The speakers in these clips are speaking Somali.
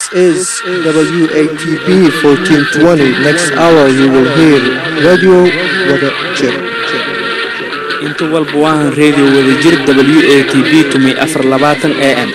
is WATB 1420. Next hour you will hear Radio Wada Jir. inta walba waahan reediyo wadajir w a t b tumi afar labaatan a m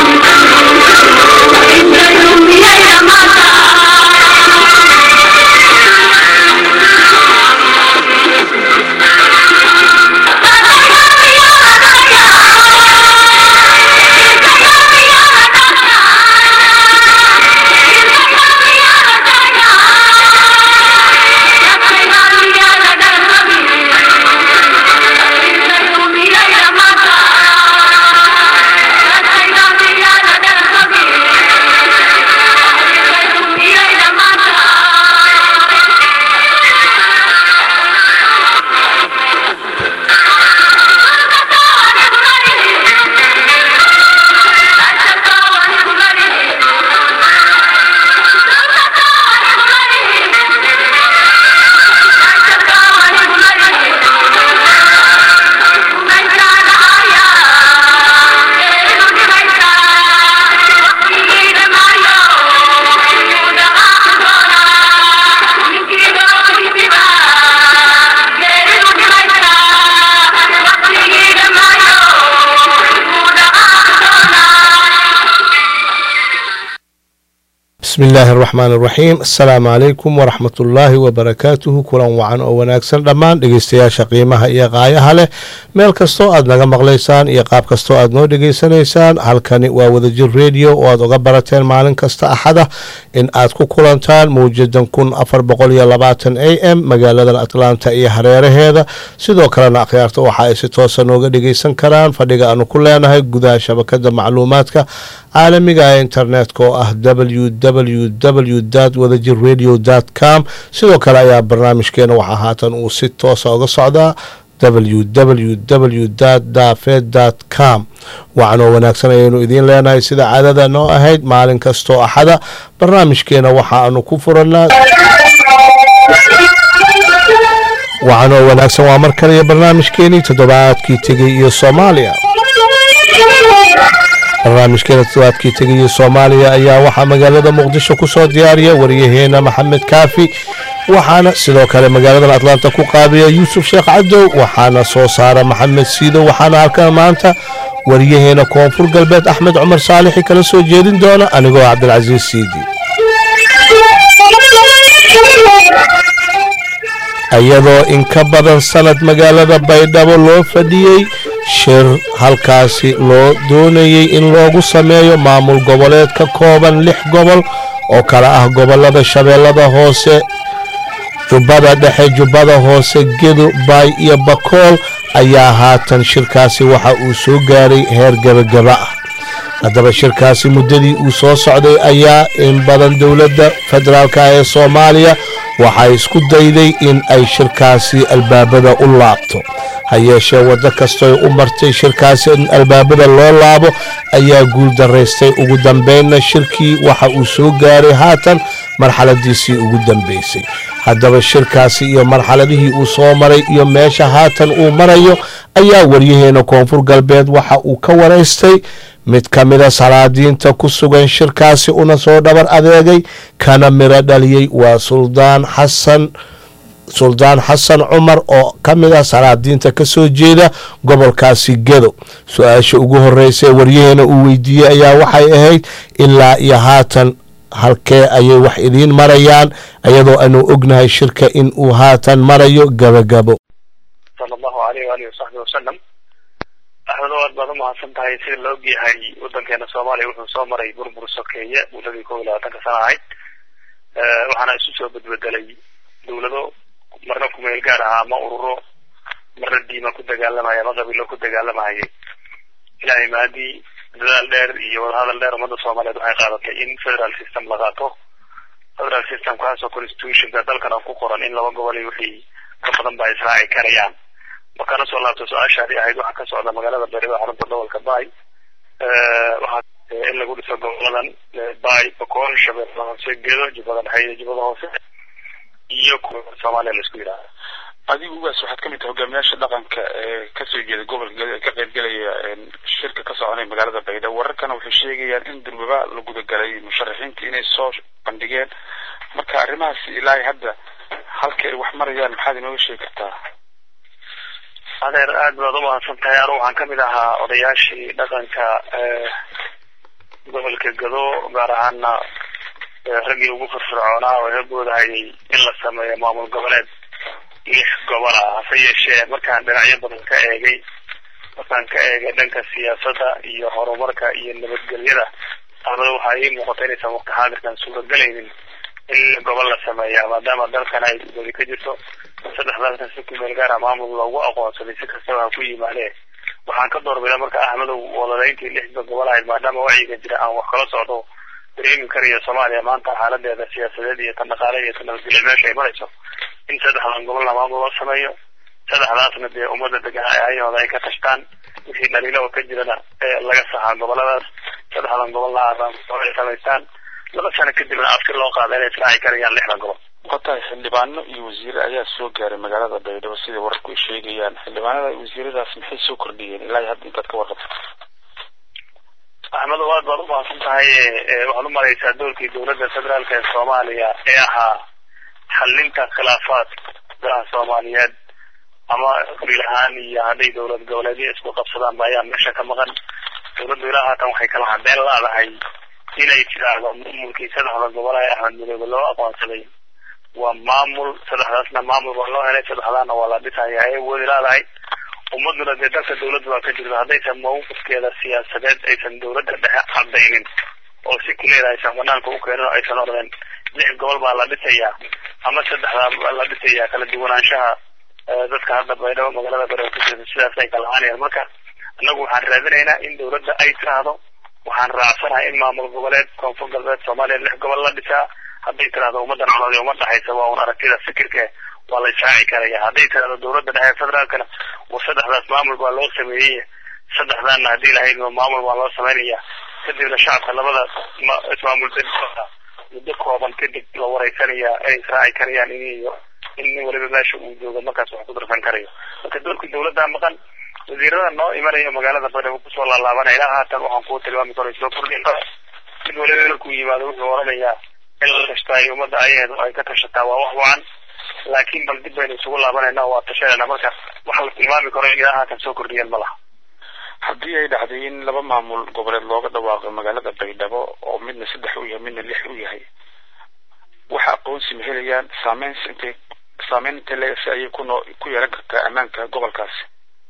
bismi illaahi araxmaan araxiim assalaamu calaykum waraxmat ullaahi wabarakaatuhu kulan wacan oo wanaagsan dhammaan dhegeystayaasha qiimaha iyo qaayaha leh meel kastoo aad naga maqlaysaan iyo qaab kastoo aad noo dhegeysanaysaan halkani waa wadajir rediyo oo aad uga barateen maalin kasta axada in aad ku kulantaan mawjadan kun afar boqol iyo labaatan a m magaaladan atlanta iyo hareeraheeda sidoo kalena akhyaarta waxa ay si toosa nooga dhegeysan karaan fadhiga aanu ku leenahay gudaha shabakada macluumaadka caalamiga ee internetka oo ah www wadajir radio com sidoo kale ayaa barnaamijkeena waxaa haatan uu si toosa uga socdaa www dafed com waxaanoo wanaagsan ayaynu idiin leenahay sida caadada noo ahayd maalin kastoo axada barnaamijkeena waxaanu ku furanaa waxaanoo wanaagsan waa mar kaliya barnaamijkeenii toddobaadkii tegey iyo soomaaliya barnaamijkeena toddobaadkii tegaya soomaaliya ayaa waxaa magaalada muqdisho ku soo diyaariya waryaheena maxamed kaafi waxaana sidoo kale magaaladan atlanta ku qaabiya yuusuf sheekh cadow waxaana soo saara maxamed siido waxaana halkan maanta waryaheena koonfur galbeed axmed cumar saalixi kala soo jeedin doona anigoo cabdilcasiis siidi iyadoo in ka badan sanad magaalada baydhabo loo fadhiyey shir halkaasi loo doonayey in loogu sameeyo maamul goboleed ka kooban lix gobol oo kala ah gobolada shabeellada hoose jubbada dhexe jubbada hoose gedo baay iyo bakool ayaa haatan shirkaasi waxa uu soo gaaray heer gebagaba ah haddaba shirkaasi muddadii uu soo socday ayaa in badan dowladda federaalk ee soomaaliya waxay isku dayday in ay shirkaasi albaabada u laabto ha yeeshee waddo kastoy u martay shirkaasi in albaabada loo laabo ayaa guul daraystay ugu dambeynna shirkii waxa uu soo gaaray haatan marxaladiisii ugu dambeysay haddaba shirkaasi iyo marxaladihii uu soo maray iyo meesha haatan uu marayo ayaa waryaheena koonfur galbeed waxa uu ka waraystay mid ka mida salaadiinta ku sugan shirkaasi una soo dhabar adeegay kana miro dhaliyey waa suldaan xasan suldaan xasan cumar oo ka mid ah salaadiinta ka soo jeeda gobolkaasi gedo su-aasha ugu horreysay waryaheena uu weydiiyey ayaa waxay ahayd ilaa iyo haatan halkee ayay wax idiin marayaan iyadoo aanu ognahay shirka in uu haatan marayo gabagabo axmed aad baad umahadsan tahay sida la og yahay wadankeena soomaaliya wuxuu soo maray burbur sokeeye muddadii kow iyo labaatanka sana ahayd waxaana isu soo bedbedelay dawlado marna kumeel gaar ah ama ururo marna diima ku dagaalamaya ama qabiilo ku dagaalamahayay ilaahay mahadii dadaal dheer iyo wadahadal dheer ummadda soomaaliyeed waxay qaadatay in federal system la qaato federal system kaasoo constitutionka dalkan oo ku qoran in laba gobol iyo wixii ka badan ba israaci karayaan markaana soo laabto su-aashaadii ahayd waxaa ka socda magaalada beeriba xarunta gobolka bay waxaa in lagu dhiso goboladan bay bakool shabeelle hoose gedo jubbada dhexe iyo jubbada hoose iyo kuwa soomaaliya laisku yidhahdo adigu ugaas waxaad ka mid tahay hogaamiyaasha dhaqanka ee kasoo jeeda gobolka gado ee ka qaybgelaya shirka ka soconaya magaalada baydhabo wararkana waxay sheegayaan in durbaba la gudagalay musharaxiinta inay soo bandhigeen marka arrimahaas ilaa hadda halka ay wax marayaan maxaad inooga sheegi kartaa adeer aad baad umahadsan tahay anu waxaan kamid ahaa odayaashii dhaqanka gobolka gado gaar ahaana raggii ugu firfircoonaa oo heeboodahayay in la sameeyo maamul goboleed lix gobol ah hase yeeshee markaan dhinacyo badan ka eegay markaan ka eegay dhanka siyaasadda iyo horumarka iyo nabadgelyada amada waxaa ii muuqata inaysan waqti xaadirkan suuragelaynin in gobol la sameeya maadaama dalkan ay wadi ka jirto saddex dalkan si ku meel gaara maamul loogu aqoonsaday si kastaba ha ku yimaadee waxaan ka doorbida marka ahmedow wadadeyntii lixda gobol ahayd maadaama wacyiga jira aan wax kala socdo dareemi karayo soomaaliya maanta xaaladeeda siyaasadeed iyo tan dhaqaale iyo tan nabadgelya meesha ay marayso in saddexdan gobolna maamul loo sameeyo saddexdaasna dee ummadda degan ayahooda ay ka tashtaan wixii dhaliilo oo ka jirana ee laga saxaa goboladaas saddexdan gobolna ay samaystaan laba sano kadibna afti loo qaada inay israaci karayaan lixda gobol watahay xildhibaano iyo wasiire ayaa soo gaaray magaalada baydhabo sida wararku ay sheegayaan xildhibaanada wasiiradaas maxay soo kordhiyeen ilaa hadda intaad ka warqabto axmedo aad baad umahadsan tahay waxaad umaraysaa doorkii dowladda federaalka ee soomaaliya ee ahaa xalinta khilaafaadka dalaha soomaaliyeed ama qabiil ahaan iyo hadday dowlad goboleedyo isku qabsadaanba ayaa meesha ka maqan dowladdu ilaa haatan waxay kala cadeen laadahay inay tiraahdo maamulkii saddexda gobol ee axmed midoobe loo aqoonsaday waa maamul saddexdaasna maamul baa loo helay saddexdaana waa la dhisaya ay woodi laadahay ummaduna dee dalka dowladda waa ka jirta haddaysan mawqifkeeda siyaasadeed aysan dowladda dhexe cadaynin oo si kuleeda aysan banaanka u keenin oo aysan ordeen lix gobol baa la dhisayaa ama saddexdaa baa la dhisayaa kala duwanaanshaha dadka hadda baydhabo magaalada baydhabo ku jirta sidaas ay kala ahaanayaan marka annagu waxaan raadinaynaa in dowladda ay tiraahdo waxaan raacsanahay in maamul goboleed koonfur galbeed soomaaliya lix gobol la dhisaa hadday tiraahdo ummadan coloodi uma dhexaysa waa un aragtida fikirka waa la israaci karaya hadday tirahdo dowladda dhexe federaalkana war saddexdaas maamul baa loo sameeyey saddexdaana haddii lahayd maamul baa loo sameynaya kadibna shacabka labada ismaamul muddo kooban kadib la wareysanaya ay israaci karayaan in iyo in nin waliba meesha uu joogo markaas wax ku darsan karayo marka doorkii dowladda maqan wasiirada noo imanayo magaalada baydhabo kusoo laalaabanaya ilaa haatan waxaan kuu tilmaami karo soo kordhin mid waliba markuu yimaado wuxuu oranayaa in la tashtaayo ummadda ayaheedu ay ka tashataa waa wax wacan laakiin bal dib baynu isugu laabanayna waa tashanayna marka waxa la tilmaami karo in ilaa haatan soo kordhiyeen ma laha haddii ay dhacday in laba maamul goboleed looga dhawaaqo magaalada baydhabo oo midna saddex u yahay midna lix u yahay waxa aqoonsi ma helayaan saameyn intay saameyn intay leegasi ayay ku noo ku yeelan kartaa ammaanka gobolkaasi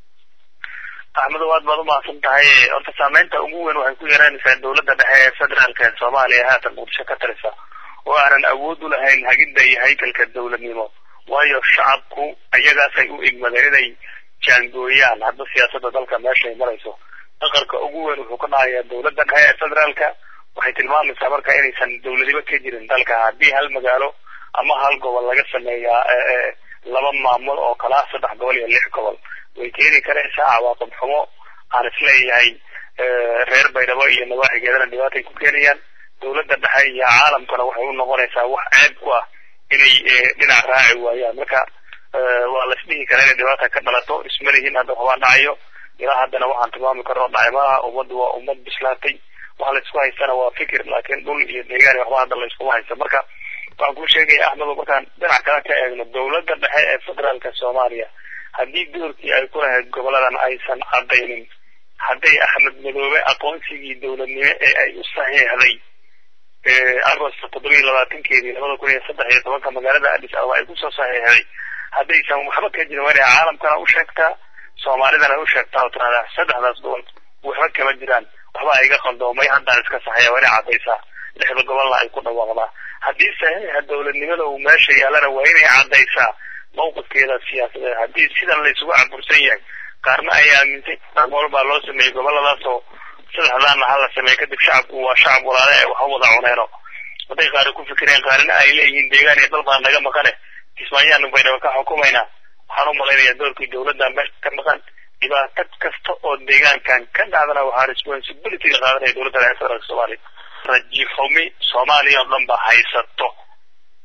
axmedo aad baad umahadsan tahay horta saameynta ugu weyn waxay ku yeelanaysaa dowladda dhexe ee federaalka ee soomaaliya haatan muqdisho ka tarisa oo aanan awood u lahayn hagidda iyo haykalka dowladnimo waayo shacabku ayagaasay u igmadeen inay jaangooyaan hadda siyaasadda dalka meesha ay marayso dhaqarka ugu weyn wuxuu ka dhahayaa dowladda dhexe ee federaalka waxay tilmaamaysaa marka inaysan dowladiba ka jirin dalka haddii hal magaalo ama hal gobol laga sameeyaa laba maamul oo kala ah saddex gobol iyo lix gobol way keeni karaysaa cawaaqib xumo aan isleeyahay reer baydhabo iyo nawaaxigeedana dhibaatay ku keenayaan dowladda dhexe iyo caalamkana waxay u noqonaysaa wax ceeb ku ah inay dhinac raaci waayaan marka waa la isdhihi karaa inay dhibaata ka dhalato isma lihin hadda waxbaa dhacayo ilaa haddana waxaan tilmaami karno dhacmaha ummaddu waa ummad bislaatay waxa la isku haystana waa fikir laakiin dhul iyo deegaan waxba hadda la iskuma haysto marka waxaan kuu sheegaya axmedo markaan dhinac kale ka eegno dowladda dhexe ee federaalka soomaaliya haddii doorkii ay ku lahayd goboladan aysan cadaynin hadday axmed madoobe aqoonsigii dowladnimo ee ay u saxiixday agosto toddoba iyo labaatankeedii labada kun iyo saddex iyo tobanka magaalada addis ababa ay kusoo saxiixday haddaysan waxba ka jirin waa inay caalamkana u sheegtaa soomaalidana u sheegtaa oo tiraahdaa saddexdaas gobol waxba kama jiraan waxba iga qaldoomay haddaan iska saxaya waa inay caddaysaa lixda gobolna ay ku dhawaaqdaa haddii saxiixa dowladnimada uu meesha yaalana waa inay caddaysaa mawqifkeeda siyaasadeed haddii sidan la isugu cabursan yahay qaarna ay aamintay gobol baa loo sameeyey goboladaas oo saddexdaana hala sameeye kadib shacabku waa shacab walaale ee waxa wada cuneeno hadday qaari ku fikireen qaarina ay leeyihiin deegaan iyo dal baa naga maqane kismaayaanu baynaba ka xukumaynaa waxaan u malaynayaa doorkii dowladda meesha ka maqan dhibaato kasta oo deegaankan ka dhacdana waxaa responsibilityga qaadanaya dowladda dhexe federaalka soomaaliya raji xumi soomaaliya oo dhan ba haysato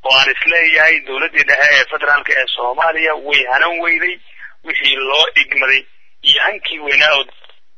oo aan isleeyahay dowladdii dhexe ee federaalka ee soomaaliya way hanan weyday wixii loo igmaday iyo hankii weynaa oo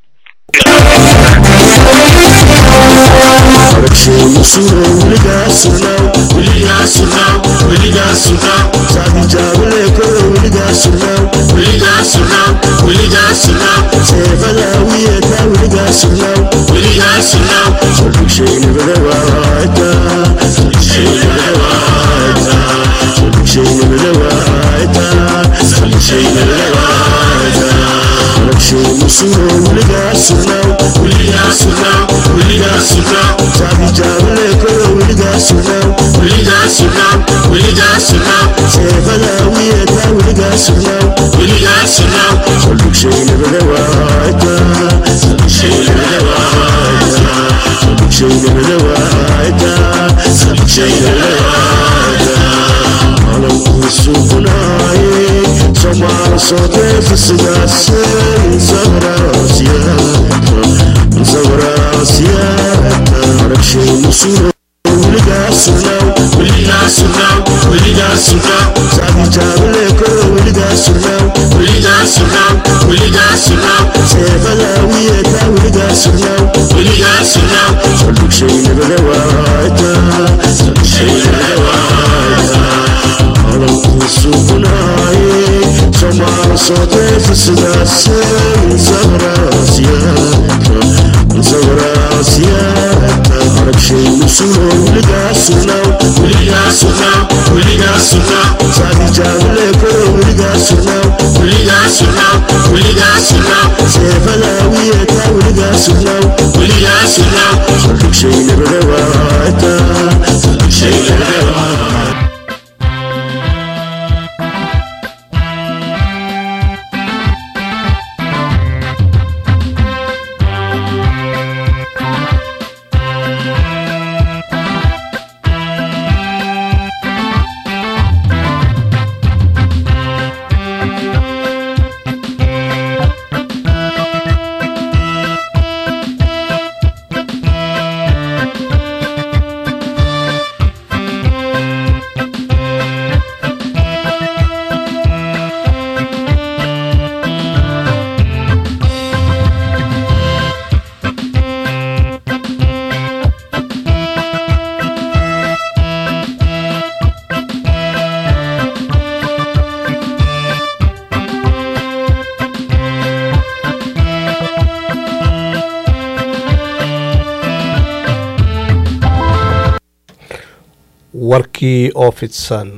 warkii oo fidsan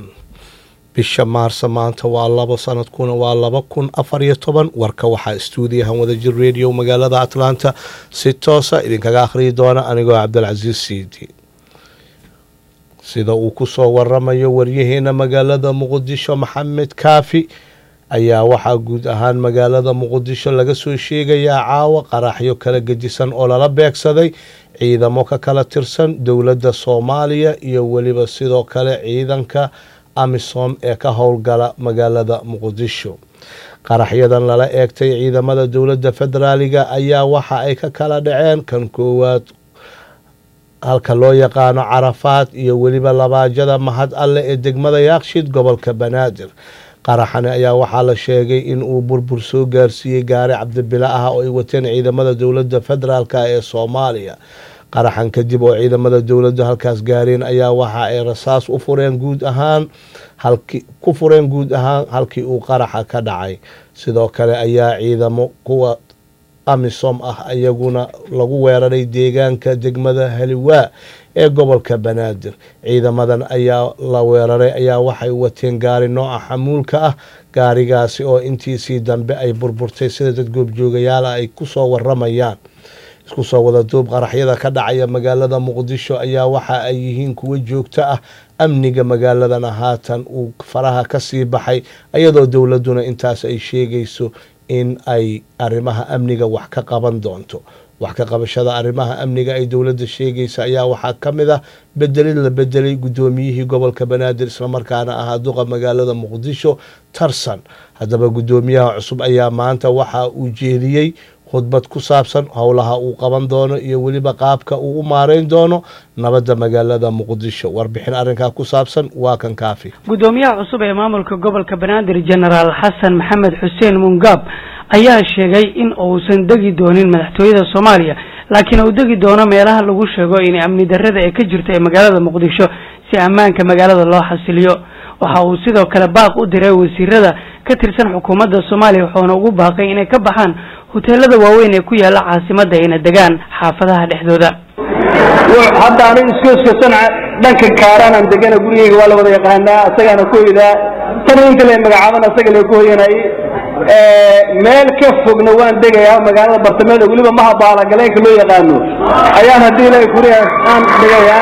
bisha maarsa maanta waa labo sanadkuna waa laba kun afar iyo toban warka waxaa stuudiyahan wadajir radio magaalada atlanta si toosa idinkaga akhriyi doona anigoo cabdilcasiis siidi sida uu kusoo waramayo waryaheena magaalada muqdisho maxamed kaafi ayaa waxaa guud ahaan magaalada muqdisho laga soo sheegayaa caawa qaraxyo kala gedisan oo lala beegsaday ciidamo ka kala tirsan dowladda soomaaliya iyo weliba sidoo kale ciidanka amisom ee ka howlgala magaalada muqdisho qaraxyadan lala eegtay ciidamada dowladda federaaliga ayaa waxa ay ka kala dhaceen kan koowaad halka loo yaqaano carafaad iyo weliba labaajada mahad alle ee degmada yaaqshid gobolka banaadir qaraxani ayaa waxaa la sheegay in uu burbur soo gaarsiiyey gaari cabdibile ah oo ay wateen ciidamada dowladda federaalk ee soomaaliya qaraxan kadib oo ciidamada dowladda halkaas gaareen ayaa waxa ay rasaas u fureen guud ahaan halki ku fureen guud ahaan halkii uu qaraxa ka dhacay sidoo kale ayaa ciidamo kuwa amisom ah iyaguna lagu weeraray deegaanka degmada haliwaa ee gobolka banaadir ciidamadan ayaa la weeraray ayaa waxay wateen gaari nooca xamuulka ah gaarigaasi oo intiisii dambe ay burburtay sida dad goobjoogayaala ay kusoo waramayaan isku soo wada duub qaraxyada ka dhacaya magaalada muqdisho ayaa waxa ay yihiin kuwo joogto ah amniga magaaladana haatan uu faraha kasii baxay iyadoo dowladuna intaas ay sheegayso in ay arrimaha amniga wax ka qaban doonto wax ka qabashada arrimaha amniga ay dowladda sheegaysa ayaa waxaa ka mid ah bedelid la bedelay guddoomiyihii gobolka banaadir islamarkaana ahaa duqa magaalada muqdisho tarsan haddaba guddoomiyaha cusub ayaa maanta waxa uu jeediyey khudbad ku saabsan howlaha uu qaban doono iyo weliba qaabka uu u maareyn doono nabadda magaalada muqdisho warbixin arrinkaa ku saabsan waa kan kaafi gudoomiyaha cusub ee maamulka gobolka banaadir genaraal xasan maxamed xuseen mungaab ayaa sheegay in uusan degi doonin madaxtooyada soomaaliya laakiin uu degi doono meelaha lagu sheego in amni darrada ee ka jirta ee magaalada muqdisho si ammaanka magaalada loo xasiliyo waxa uu sidoo kale baaq u diray wasiirada ka tirsan xukuumadda soomaaliya wuxuuna ugu baaqay inay ka baxaan hoteelada waaweyn ee ku yaala caasimadda ayna degaan xaafadaha dhexdooda hadda aniga iskooskasan dhanka kaaraan aan degana gurigeyga waa la wada yaqaanaa asagaana ku hoydaa tan inta la magacaaban asaga la ku hoyanay meel ka fogna waan degayaa magaalada bartamaheeda weliba maha baala galeenka loo yaqaano ayaan haddii ilahay kuriya aan degayaa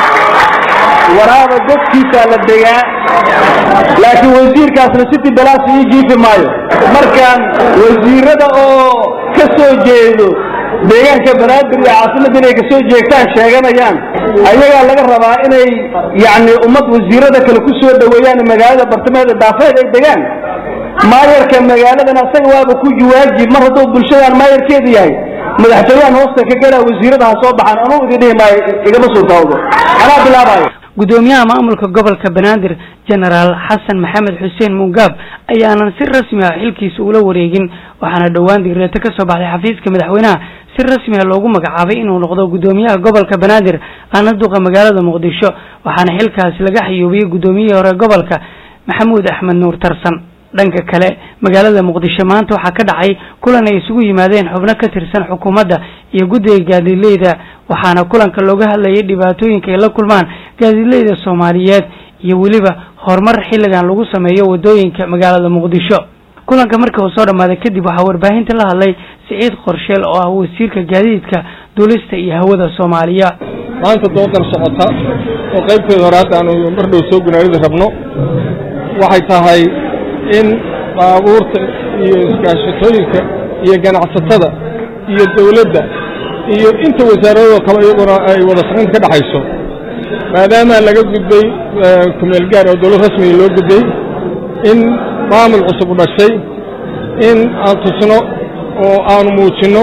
waraaba godkiisaa la degaa laakiin wasiirkaasna siti balaas ii jiifi maayo markaan wasiirada oo ka soo jeedo deegaanka banaadir iyo caasimadda inay kasoo jeegtaan sheeganayaan ayagaa laga rabaa inay yacni ummad wasiirada kale ku soo dhoweeyaan magaalada bartamaheeda daafeed ay degaan maayarka magaaladan asaga waaba ku waajib mar hadduu bulshadaan maayarkeedu yahay madaxtooyahan hoosta ka galaa wasiirada ha soo baxaan anuu idin dhihi maayo igama suurtaawdo anaa bilaabayo gudoomiyaha maamulka gobolka banaadir genaraal xasan maxamed xuseen mungaab ayaanan si rasmi ah xilkiisa ula wareegin waxaana dhowaan digreeto ka soo baxday xafiiska madaxweynaha si rasmi ah loogu magacaabay inuu noqdo gudoomiyaha gobolka banaadir aana duqa magaalada muqdisho waxaana xilkaasi laga xayuubiyey gudoomiyihii hore gobolka maxamuud axmed nuur tarsan dhanka kale magaalada muqdisho maanta waxaa ka dhacay kulan ay isugu yimaadeen xubno ka tirsan xukuumadda iyo guddiga gaadiidleyda waxaana kulanka looga hadlayay dhibaatooyinka ay la kulmaan gaadiidleyda soomaaliyeed iyo weliba horumar xilligan lagu sameeyo wadooyinka magaalada muqdisho kulanka markii uu soo dhammaaday kadib waxaa warbaahinta la hadlay siciid qorsheel oo ah wasiirka gaadiidka duulista iyo hawada soomaaliya maanta doodan socota oo qaybteeda hore hadda aanu mar dhow soo gunaanidi rabno waxay tahay in baabuurta iyo iskaashatooyinka iyo ganacsatada iyo dawladda iyo inta wasaaradoo kale iyaguna ay wada shaqaynta ka dhexayso maadaama laga gudbay kumeel gaar oo dawlad rasmiga loo gudbay in maamul cusub u dhashay in aan tusno oo aanu muujinno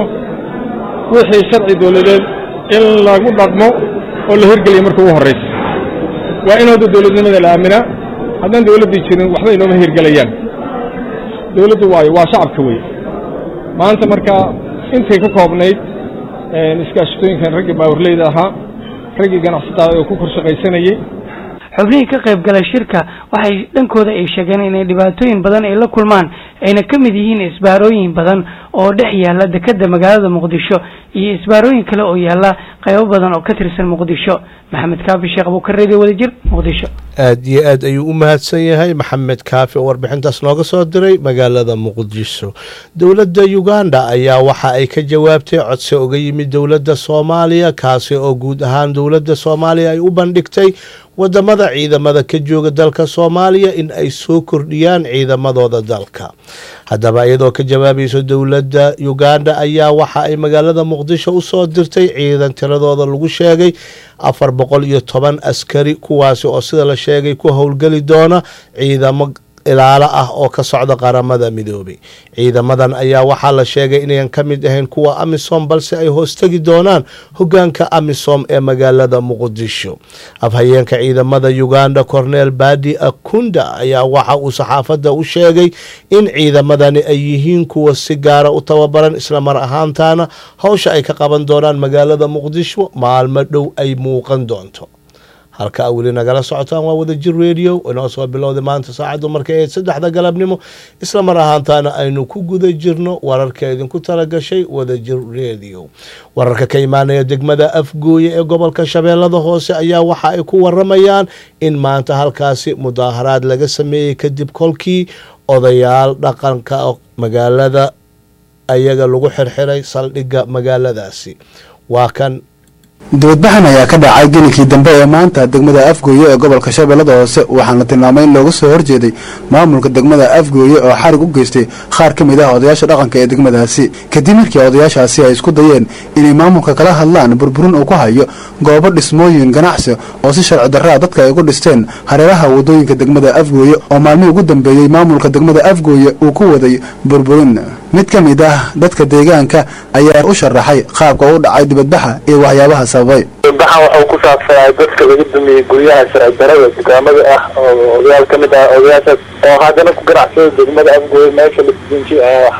wixii sharci dawladeed in lagu dhaqmo oo la hirgeliya marka ugu horraysa waa in hadda dawladnimada la aaminaa haddaan dawladdii jirin waxba inooma hirgelayaan dawladdu waayo waa shacabka wey maanta markaa intay ka koobnayd iskaashatooyinkan raggii baawarleyda ahaa raggii ganacsatada oo ku kor shaqaysanayey xubnihii ka qayb gala shirka waxay dhankooda ay sheegeen inay dhibaatooyin badan ay la kulmaan ayna ka mid yihiin isbaarooyin badan oo dhex yaalla dekeda magaalada muqdisho iyo isbaarooyin kale oo yaalla qaybo badan oo ka tirsan muqdisho maxamed kaafi sheekh abuukar radio wadajir muqdisho aad iyo aad ayuu u mahadsan yahay maxamed kaafi oo warbixintaas nooga soo diray magaalada muqdisho dowladda uganda ayaa waxa ay ka jawaabtay codsi uga yimid dowladda soomaaliya kaasi oo guud ahaan dowladda soomaaliya ay u bandhigtay wadamada ciidamada ka jooga dalka soomaaliya in ay soo kordhiyaan ciidamadooda dalka haddaba iyadoo ka jawaabayso dowladda uganda ayaa waxa ay magaalada muqdisho usoo dirtay ciidan tiradooda lagu sheegay afar boqol iyo toban askari kuwaasi oo sida la sheegay ku howlgeli doona ciidamo ilaalo ah oo ka socda qaramada midoobay ciidamadan ayaa waxaa la sheegay inayan ka mid ahayn kuwa amisom balse ay hoostegi doonaan hogaanka amisom ee magaalada muqdisho afhayeenka ciidamada uganda cornel badi akunda ayaa waxa uu saxaafadda u sheegay in ciidamadani ay yihiin kuwa si gaara u tababaran islamar ahaantaana howsha ay ka qaban doonaan magaalada muqdisho maalmo dhow ay muuqan doonto halka a weli nagala socotaan waa wadajir radio inoo soo bilowday maanta saacaddu markay ahayd saddexda galabnimo isla mar ahaantaana aynu ku guda jirno wararka idinku talagashay wadajir radio wararka ka imaanaya degmada afgooye ee gobolka shabeellada hoose ayaa waxa ay ku waramayaan in maanta halkaasi mudaaharaad laga sameeyey kadib kolkii odayaal dhaqanka magaalada ayaga lagu xirxiray saldhigga magaaladaasi waa kan dibadbaxan ayaa ka dhacay gelinkii dambe ee maanta degmada afgooye ee gobolka shabeellada hoose waxaana tilmaamay in looga soo horjeeday maamulka degmada afgooye oo xarig u geystay qaar ka mid ah odayaasha dhaqanka ee degmadaasi kadib markii odayaashaasi ay isku dayeen inay maamulka kala hadlaan burburin uu ku hayo goobo dhismooyin ganacsi oo si sharci darraa dadka ay ugu dhisteen hareeraha wadooyinka degmada afgooye oo maalmihii ugu dambeeyey maamulka degmada afgooye uu ku waday burburin mid ka mid ah dadka deegaanka ayaa u sharaxay qaabka u dhacay dibadbaxa iyo waxyaabaha sababay dibadbaxan waxuu ku saabsanaa dadka laga dumiyey guryaha sharci darada dukaamada ah oo odayaal ka mid ah odayaashaas oo haddana ku ganacsada degmada afgooye meesha lasdinji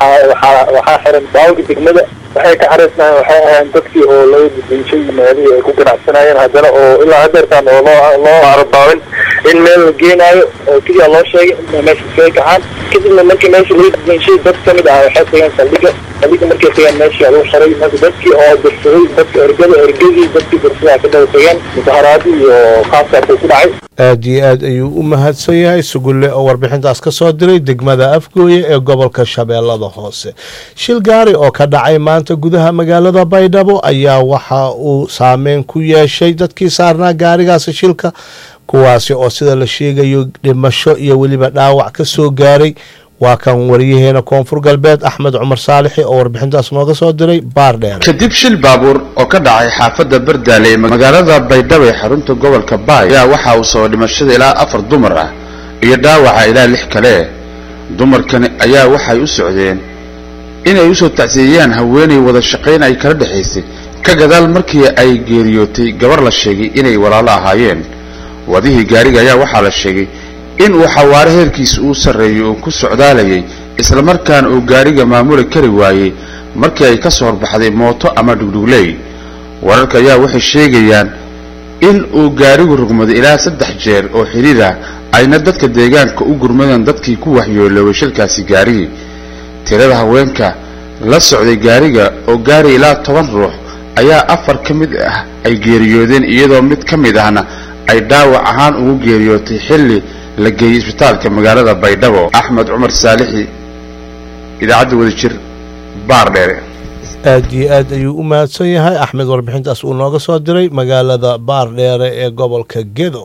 waxaa xiran baawga degmada waxay ka xariisnaayeen waxay ahayn dadkii oo laga dudinjay meelihii ay ku ganacsanayeen haddana oo ilaa hadeertaan oo loo loo arabaabin in meel la geenaayo oo keliya loo sheegay in meesha iskaga kacaan kadibna markii meesha laga dudinjay dad ka mid ah waxay tageen saldhiga saldhiga markay tageen meeshii lagu xiray marka dadkii oo dirsaday dadka ergada ergadii dadkii dirsadaa ka daba tageen mudaharaadii iyo khaaskaasay ku dhacay aad iyo aad ayuu u mahadsan yahay sugulle oo warbixintaas ka soo diray degmada afgooye ee gobolka shabeellada hoose shil gaari oo ka dhacay maanta gudaha magaalada baydhabo ayaa waxa uu saameyn ku yeeshay dadkii saarnaa gaarigaasi shilka kuwaasi oo sida la sheegayo dhimasho iyo weliba dhaawac ka soo gaaray waa kan wariyaheena koonfur galbeed axmed cumar saalixi oo warbixintaas nooga soo diray baar dheer kadib shil baabuur oo ka dhacay xaafadda bardaale ee magaalada baydhabo ee xarunta gobolka baay ayaa waxa uu sabab dhimashada ilaa afar dumar ah iyo dhaawaca ilaa lix kale dumarkani ayaa waxay u socdeen inay usoo tacsiyeeyaan haweenay wada shaqayn ay kala dhexaysay ka gadaal markii ay geeriyootay gabar la sheegay inay walaalo ahaayeen wadihii gaariga ayaa waxaa la sheegay in uu xawaare heerkiisa uu sarreeyo uu ku socdaalayay islamarkaana uu gaariga maamuli kari waayey markii ay ka soo horbaxday mooto ama dhugdhugley wararka ayaa waxay sheegayaan in uu gaarigu rugmaday ilaa saddex jeer oo xidhiir ah ayna dadka deegaanka u gurmadeen dadkii ku waxyooloobay shilkaasi gaarigii tirada haweenka la socday gaariga oo gaari ilaa toban ruux ayaa afar ka mid ah ay geeriyoodeen iyadoo mid ka mid ahna ay dhaawac ahaan ugu geeriyootay xilli la geeyey isbitaalka magaalada baydhabo axmed cumar saalixi idaacadda wadajir baar dheere aad iyo aad ayuu u mahadsan yahay axmed warbixintaas uu nooga soo diray magaalada baar dheere ee gobolka gedo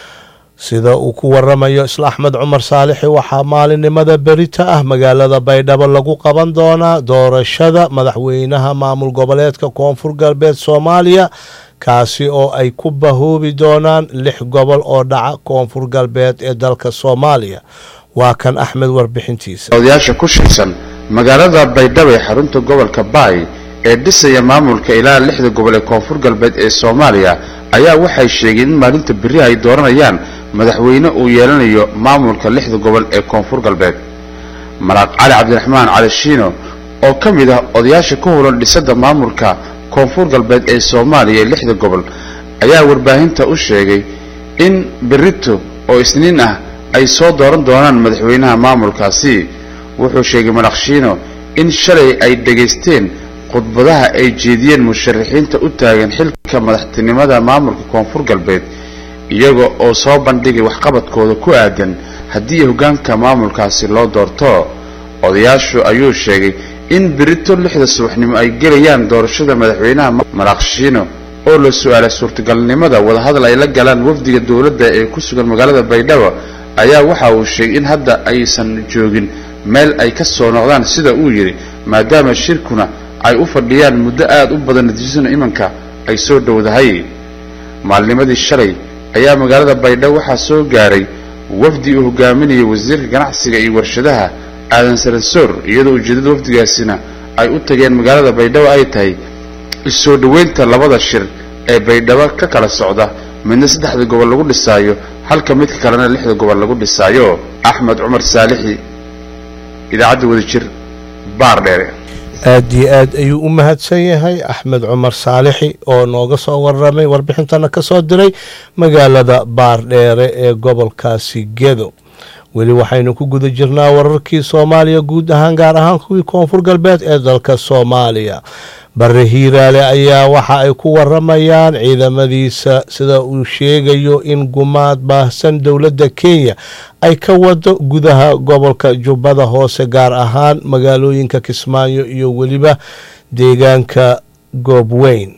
sida uu ku waramayo isla axmed cumar saalixi waxaa maalinimada berita ah magaalada baydhabo lagu qaban doonaa doorashada madaxweynaha maamul goboleedka koonfur galbeed soomaaliya kaasi oo ay ku bahoobi doonaan lix gobol oo dhaca koonfur galbeed ee dalka soomaaliya waa kan axmed warbixintiisa odayaasha ku shaysan magaalada baydhabo ee xarunta gobolka baay ee dhisaya maamulka ilaa lixda gobol ee koonfur galbeed ee soomaaliya ayaa waxay sheegeen in maalinta berri ay dooranayaan madaxweyne uu yeelanayo maamulka lixda gobol ee koonfur galbeed malaaq cali cabdiraxmaan cali shiino oo ka mid ah odayaasha ku howlan dhisadda maamulka koonfur galbeed ee soomaaliya ee lixda gobol ayaa warbaahinta u sheegay in berrito oo isniin ah ay soo dooran doonaan madaxweynaha maamulkaasi wuxuu sheegay malakshiino in shalay ay dhegaysteen khudbadaha ay jeediyeen musharaxiinta u taagan xilka madaxtinimada maamulka koonfur galbeed iyaga oo soo bandhigay waxqabadkooda ku aadan haddii hoggaanka maamulkaasi loo doorto odayaashu ayuu sheegay in berito lixda subaxnimo ay gelayaan doorashada madaxweynaha malakshiino oo la su-aalay suurtagalnimada wadahadal ay la galaan wafdiga dowladda ee ku sugan magaalada baydhabo ayaa waxa uu sheegay in hadda aysan joogin meel ay ka soo noqdaan sida uu yidhi maadaama shirkuna ay u fadhiyaan muddo aad u badan natiijaduna imanka ay soo dhowdahay maalnimadii shalay ayaa magaalada baydhabo waxaa soo gaaray wafdi uu hogaaminayay wasiirka ganacsiga iyo warshadaha aadan saransoor iyadoo ujeeddada wafdigaasina ay u tageen magaalada baydhabo ay tahay isoo dhoweynta labada shir ee baydhabo ka kala socda midna saddexda gobol lagu dhisaayo halka midka kalena lixda gobol lagu dhisaayo axmed cumar saalixi idaacadda wadajir baar dheere aad iyo aad ayuu u mahadsan yahay axmed cumar saalixi oo nooga soo waramay warbixintana ka soo diray magaalada baar dheere ee gobolkaasi gedo weli waxaynu ku guda jirnaa wararkii soomaaliya guud ahaan gaar ahaan kuwii koonfur galbeed ee dalka soomaaliya bare hiiraale ayaa waxa ay ku waramayaan ciidamadiisa sida uu sheegayo in gumaad baahsan dowladda kenya ay ka wado gudaha gobolka jubbada hoose gaar ahaan magaalooyinka kismaayo iyo weliba deegaanka goobweyn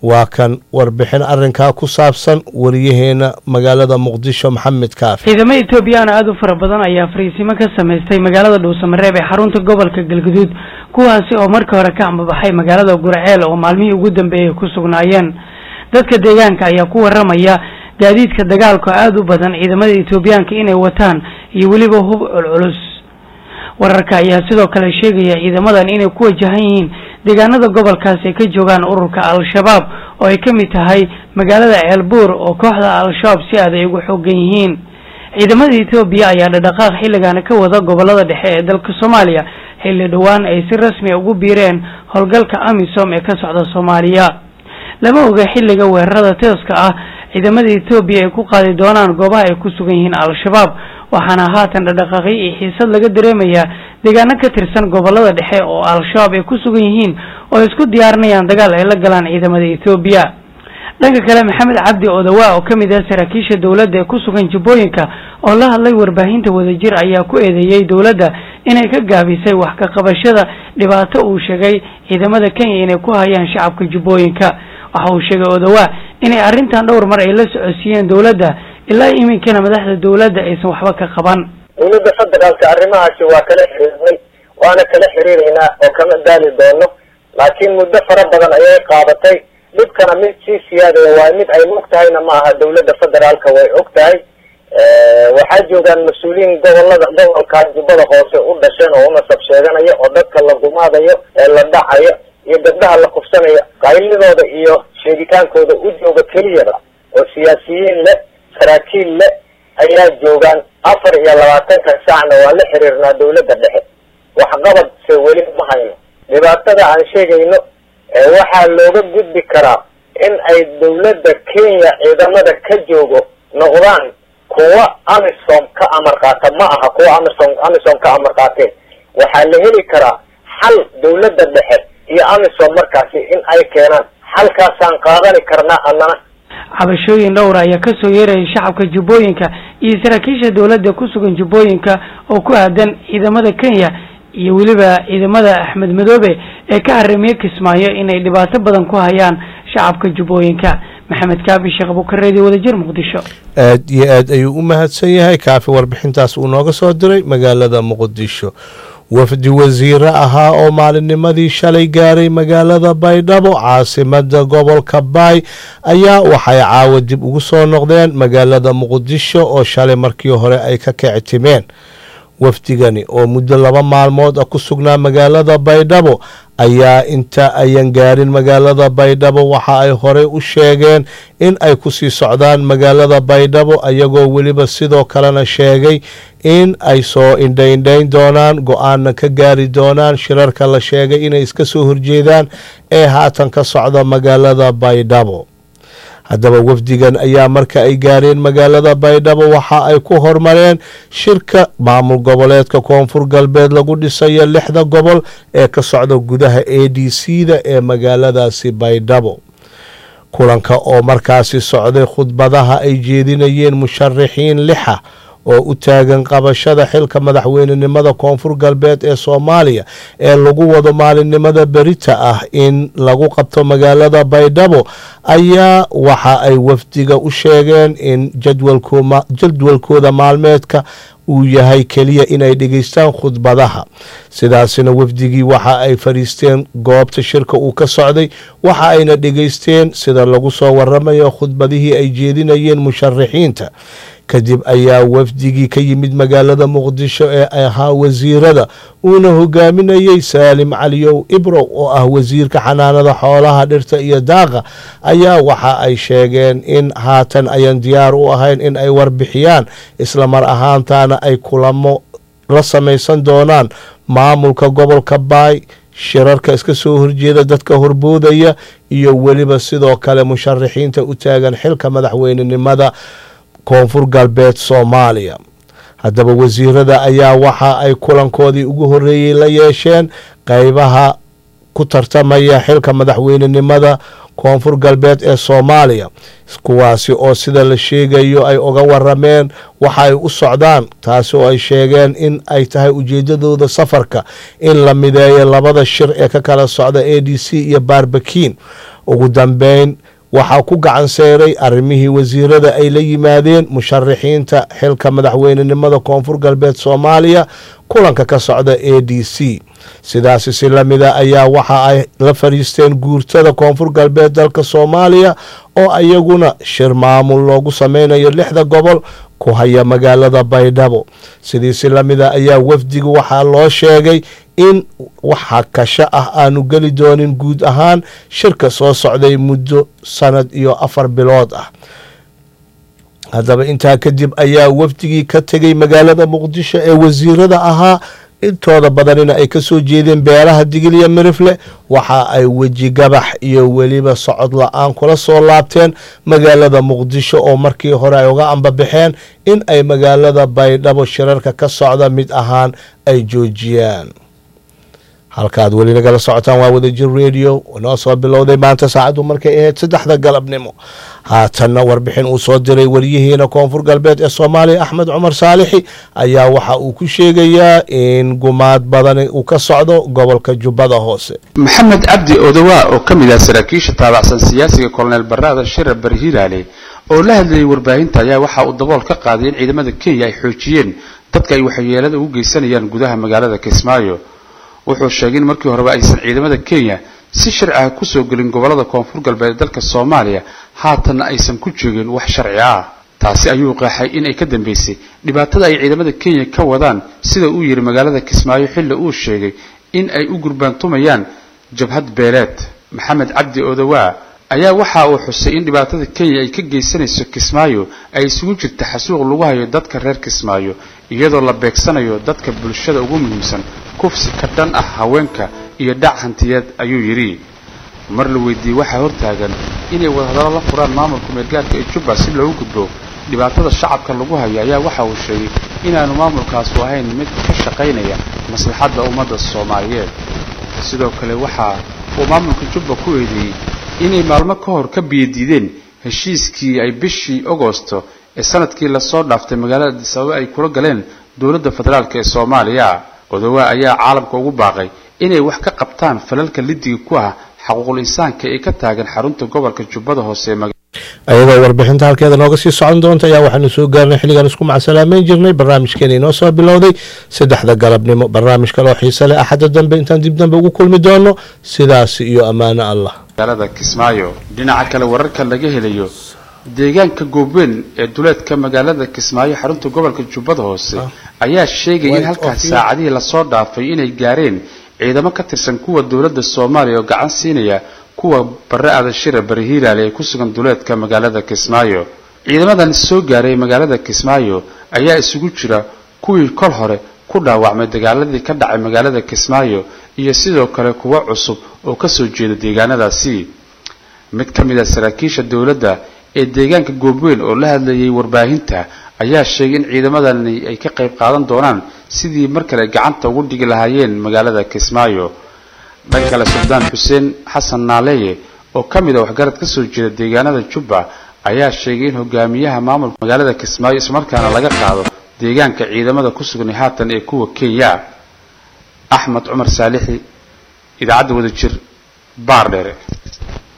waa kan warbixin arrinkaa ku saabsan wariyaheena magaalada muqdisho maxamed kaafi ciidamo etoobiyaan aada u fara badan ayaa fariisimo ka samaystay magaalada dhuusamareeb ee xarunta gobolka galguduud kuwaasi oo markii hore ka ambabaxay magaalada gurceel oo maalmihii ugu dambeeyay ku sugnaayeen dadka deegaanka ayaa ku waramaya gaadiidka dagaalka aada u badan ciidamada etoobiyaanka inay wataan iyo weliba hub culculus wararka ayaa sidoo kale sheegaya ciidamadan inay ku wajahan yihiin deegaanada gobolkaasi ay ka joogaan ururka al-shabaab oo ay ka mid tahay magaalada ceelbuur oo kooxda al-shabaab si aad ay ugu xoogan yihiin ciidamada etoobiya ayaa dhadhaqaaq xilligaana ka wada gobolada dhexe ee dalka soomaaliya xilli dhowaan ay si rasmi a ugu biireen howlgalka amisom ee ka socda soomaaliya lama oga xilliga weerarada teeska ah ciidamada etoobiya ay ku qaadi doonaan goobaha ay ku sugan yihiin al-shabaab waxaana haatan dhadhaqaaqyo iyo xiisad laga dareemayaa deegaano ka tirsan gobolada dhexe oo al-shabaab ay ku sugan yihiin oo ay isku diyaarinayaan dagaal ay la galaan ciidamada etoobiya dhanka kale maxamed cabdi odawa oo ka mid ah saraakiisha dowladda ee ku sugan jubbooyinka oo la hadlay warbaahinta wadajir ayaa ku eedeeyey dowladda inay ka gaabisay wax ka qabashada dhibaato uu sheegay ciidamada kenya inay ku hayaan shacabka jubbooyinka waxa uu sheegay odawa inay arrintan dhowr mar ay la socodsiiyeen dowladda ilaa iminkana madaxda dowladda aysan waxba ka qaban dowladda federaalka arrimahaasi waa kala xiriirnay waana kala xiriireynaa oo kama daali doono laakiin muddo fara badan ayay qaadatay dhibkana mid sii siyaadaya waa mid ay og tahayna ma aha dowladda federaalka way og tahay waxaa joogaan mas-uuliyiin gobolada gobolkaas jubbada hoose u dhasheen oo unasab sheeganaya oo dadka la gumaadayo ee la dhacayo iyo gabdhaha la kufsanayo qaylidooda iyo sheegitaankooda u jooga keliyaba oo siyaasiyiin leh saraakiil leh ayaa joogaan afar iyo labaatanka saacna waa la xiriirnaa dowladda dhexe waxqabad se weli ma hayno dhibaatada aan sheegayno waxaa looga gudbi karaa in ay dowladda kenya ciidamada ka joogo noqdaan kuwa amisom ka amar qaata ma aha kuwa amisom amisom ka amar qaateen waxaa la heli karaa xal dowladda dhexe iyo amisom markaasi in ay keenaan xalkaasaan qaadani karnaa annana cabashooyin dhowra ayaa kasoo yeerayay shacabka jubbooyinka iyo saraakiisha dowladda ku sugan jubbooyinka oo ku aadan ciidamada kenya iyo weliba ciidamada axmed madoobe ee ka haramiye kismaayo inay dhibaato badan ku hayaan shacabka jubbooyinka maxamed kaabi sheekh bukareedi wadajir muqdisho aad iyo aad ayuu u mahadsan yahay kaafi warbixintaas uu nooga soo diray magaalada muqdisho wafdi wasiire ahaa oo maalinnimadii shalay gaaray magaalada baydhabo caasimada gobolka baay ayaa waxay caawa dib ugu soo noqdeen magaalada muqdisho oo shalay markii hore ay ka kictimeen wafdigani oo muddo laba maalmood ah ku sugnaa magaalada baydhabo ayaa inta ayan gaarin magaalada baydhabo waxa ay horey u sheegeen in ay kusii socdaan magaalada baydhabo ayagoo weliba sidoo kalena sheegay in ay soo indhaindhayn doonaan go-aanna ka gaari doonaan shirarka la sheegay inay iska soo horjeedaan ee haatan ka socda magaalada baydhabo haddaba wafdigan ayaa marka ay gaareen magaalada baydhabo waxa ay ku hormareen shirka maamul goboleedka koonfur galbeed lagu dhisayo lixda gobol ee ka socda gudaha a d c da ee magaaladaasi baydhabo kulanka oo markaasi socday khudbadaha ay jeedinayeen musharaxiin lixa oo u taagan qabashada xilka madaxweynenimada koonfur galbeed ee soomaaliya ee lagu wado maalinimada berita ah in lagu qabto magaalada baydhabo ayaa waxa ay wafdiga u sheegeen in jadwalkooda maalmeedka uu yahay keliya inay dhegeystaan khudbadaha sidaasina wafdigii waxa ay fadhiisteen goobta shirka uu ka socday waxa ayna dhegeysteen sida lagu soo waramayo khudbadihii ay jeedinayeen musharaxiinta kadib ayaa wafdigii ka yimid magaalada muqdisho ee ahaa wasiirada uuna hogaaminayey saalim caliyow ibrow oo ah wasiirka xanaanada xoolaha dhirta iyo daaqa ayaa waxa ay sheegeen in haatan ayan diyaar u ahayn in ay warbixiyaan isla mar ahaantaana ay kulamo la samaysan doonaan maamulka gobolka baay shirarka iska soo horjeeda dadka horboodaya iyo weliba sidoo kale musharaxiinta u taagan xilka madaxweynenimada koonfur galbeed soomaaliya haddaba wasiirada ayaa waxa ay kulankoodii ugu horeeyey la yeesheen qeybaha ku tartamaya xilka madaxweynenimada koonfur galbeed ee soomaaliya kuwaasi oo sida la sheegayo ay uga warameen waxa ay u socdaan taasi oo ay sheegeen in ay tahay ujeedadooda safarka in la mideeyo labada shir ee ka kala socda a d c iyo baarbakiin ugu dambeyn waxaa ku gacan seeray arrimihii wasiirada ay la yimaadeen musharaxiinta xilka madaxweynenimada koonfur galbeed soomaaliya kulanka ka socda a d c sidaasi si lamida ayaa waxa ay la fariisteen guurtada koonfur galbeed dalka soomaaliya oo iyaguna shir maamul loogu sameynayo lixda gobol ku haya magaalada baydhabo sidii si lamida ayaa wafdigu waxaa loo sheegay in waxa kasho ah aanu geli doonin guud ahaan shirka soo socday muddo sanad iyo afar bilood ah haddaba intaa kadib ayaa wafdigii ka tegay magaalada muqdisho ee wasiirada ahaa intooda badanina ay kasoo jeedeen beelaha digiliya mirifle waxa ay weji gabax iyo weliba socod la-aan kula soo laabteen magaalada muqdisho oo markii hore ay uga ambabaxeen in ay magaalada baydhabo shirarka ka socda mid ahaan ay joojiyaan halkaad weli nagala socotaan waa wadajir radio noo soo bilowday maanta saacaddu markay ahayd saddexda galabnimo haatanna warbixin uu soo diray waryihiina koonfur galbeed ee soomaaliya axmed cumar saalixi ayaa waxa uu ku sheegayaa in gumaad badan uu ka socdo gobolka jubbada hoose maxamed cabdi odowaa oo ka mid ah saraakiisha taabacsan siyaasiga kolonel baraadan shirar bari hilaale oo la hadlayay warbaahinta ayaa waxa uu dabool ka qaaday in ciidamada kenya ay xoojiyeen dadka ay waxyeelada ugu geysanayaan gudaha magaalada kismaayo wuxuu sheegay in markii horeba aysan ciidamada kenya si sharci ah kusoo gelin gobolada koonfur galbeed ee dalka soomaaliya haatanna aysan ku joogin wax sharci ah taasi ayuu qeexay in ay ka dambeysay dhibaatada ay ciidamada kenya ka wadaan sida uu yidhi magaalada kismaayo xilli uu sheegay in ay u gurbaantumayaan jabhad beeleed maxamed cabdi odowaa ayaa waxa uu xusay in dhibaatada kenya ay ka geysanayso kismaayo ay isugu jirta xasuuq lagu hayo dadka reer kismaayo iyadoo la beegsanayo dadka bulshada ugu muhiimsan kufsi ka dhan ah haweenka iyo dhac hantiyeed ayuu yidhi mar la weydiiyey waxaa hortaagan inay wadahadallo la furaan maamulka meelgaarka ee jubba si loogu gudbo dhibaatada shacabka lagu hayo ayaa waxa uu sheegay inaanu maamulkaasu ahayn mid ka shaqaynaya maslaxadda ummadda soomaaliyeed sidoo kale waxa uu maamulka jubba ku eedeeyey inay maalmo ka hor ka biyadiideen heshiiskii ay bishii agosto ee sanadkii lasoo dhaaftay magaalada adisababa ay kula galeen dowladda federaalk ee soomaaliya odowaa ayaa caalamka ugu baaqay inay wax ka qabtaan falalka lidiga ku ah xaquuqul insaanka ee ka taagan xarunta gobolka jubbada hoose ayadoo warbixinta halkeeda nooga sii socon doonta ayaa waxaanu soo gaarnay xilligaan isku macsalaameyn jirnay barnaamijkeena inoo soo bilowday saddexda galabnimo barnaamij kaloo xiise leh axadda dambe intaan dib dambe ugu kulmi doono sidaas iyo ammaano allah magaalada kismaayo dhinaca kale wararka laga helayo deegaanka goobweyn ee duleedka magaalada kismaayo xarunta gobolka jubbada hoose ayaa sheegaya in halkaas saacadihii lasoo dhaafay inay gaareen ciidamo ka tirsan kuwa dowladda soomaaliya oo gacan siinaya kuwa bare adashira bari hiilaale ee ku sugan duleedka magaalada kismaayo ciidamadan soo gaaray magaalada kismaayo ayaa isugu jira kuwii kol hore ku dhaawacmay dagaaladii ka dhacay magaalada kismaayo iyo sidoo kale kuwo cusub oo kasoo jeeda deegaanadaasi mid ka mid a saraakiisha dowladda ee deegaanka goobweyn oo la hadlayay warbaahinta ayaa sheegay in ciidamadani ay ka qayb qaadan doonaan sidii mar kale gacanta ugu dhigi lahaayeen magaalada kismaayo dhan kale suldaan xuseen xasan naaleeye oo ka mid a waxgarad kasoo jeeda deegaanada jubba ayaa sheegay in hogaamiyaha maamulka magaalada kismaayo islamarkaana laga qaado deegaanka ciidamada ku sugan haatan ee kuwa kenya axmed cumar saalixi idaacadda wadajir baar dheere